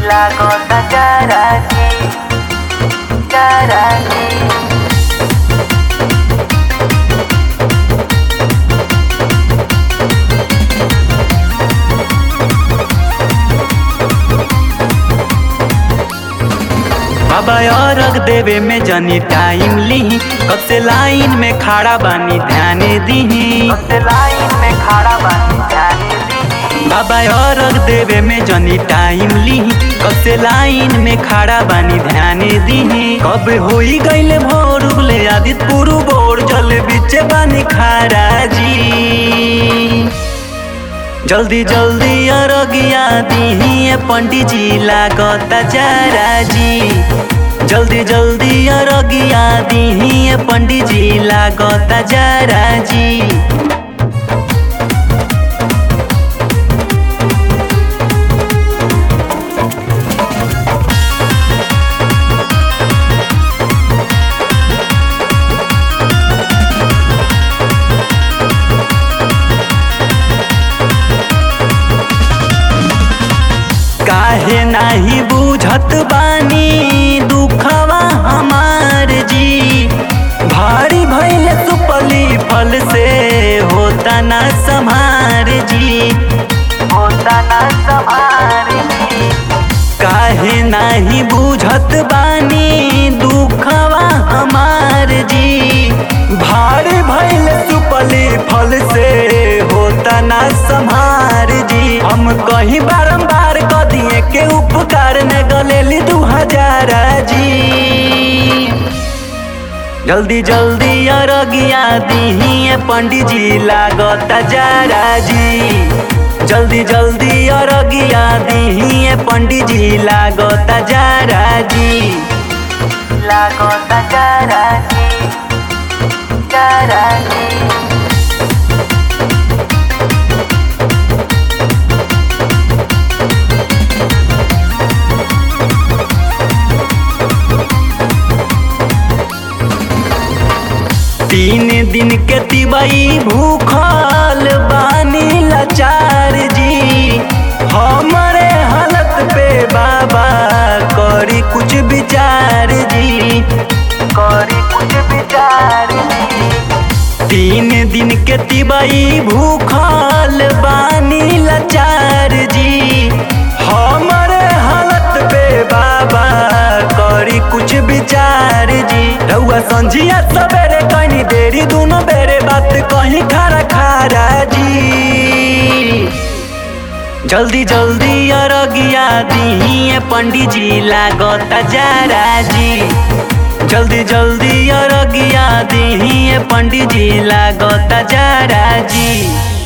लागता चाराची चाराची बाबा अरग देवे में जनी टाइम ली कब से लाइन में खड़ा बानी ध्यान दीही सबसे लाइन में खड़ा बानी जाने दी बाबा अरग देवे में जनी टाइम ली कब से लाइन में खड़ा बानी ध्यान दीही कब होई गईले भोर उगले आदित पुरु बोर जल बीचे बानी खारा जी जल्दी जल्दी अरगिया दीही पंडित जी लागता चारा जी जल्दी जल्दी अरगिया दीही पंडित जी लागता चारा जी काहे नाही बुझत बानी दुखवा हमार जी भारी भइल सुपली फल से होता ना संभार जी होता ना समारी काहे नाही बुझत बानी दुखवा हमार जी भारी भइल सुपली फल से होता ना संभार जी हम कहीं बारंबार क दिए के उपकार ने गलेली दू हजार जी जल्दी जल्दी अरगिया दीही पंडित जी लागता जारा जी जल्दी जल्दी अरगिया दीही पंडित जी लागता जारा जी लागता चाराची चाराची तीन दिन के तिबई भूखल बानी लाचार जी हमारे हालत पे बाबा करी कुछ विचार जी करी कुछ विचार तीन दिन के तिबई भूखल बानी लाचार जी हमारे हालत पे बाबा करी कुछ विचार जी रउआ संझिया सवेरे कहीं देरी दोनों बेरे बात कहीं खारा खारा जी जल्दी जल्दी अरगिया दीही पंडित जी लागता जारा जी जल्दी जल्दी अरगिया दीही पंडित जी लागता जारा जी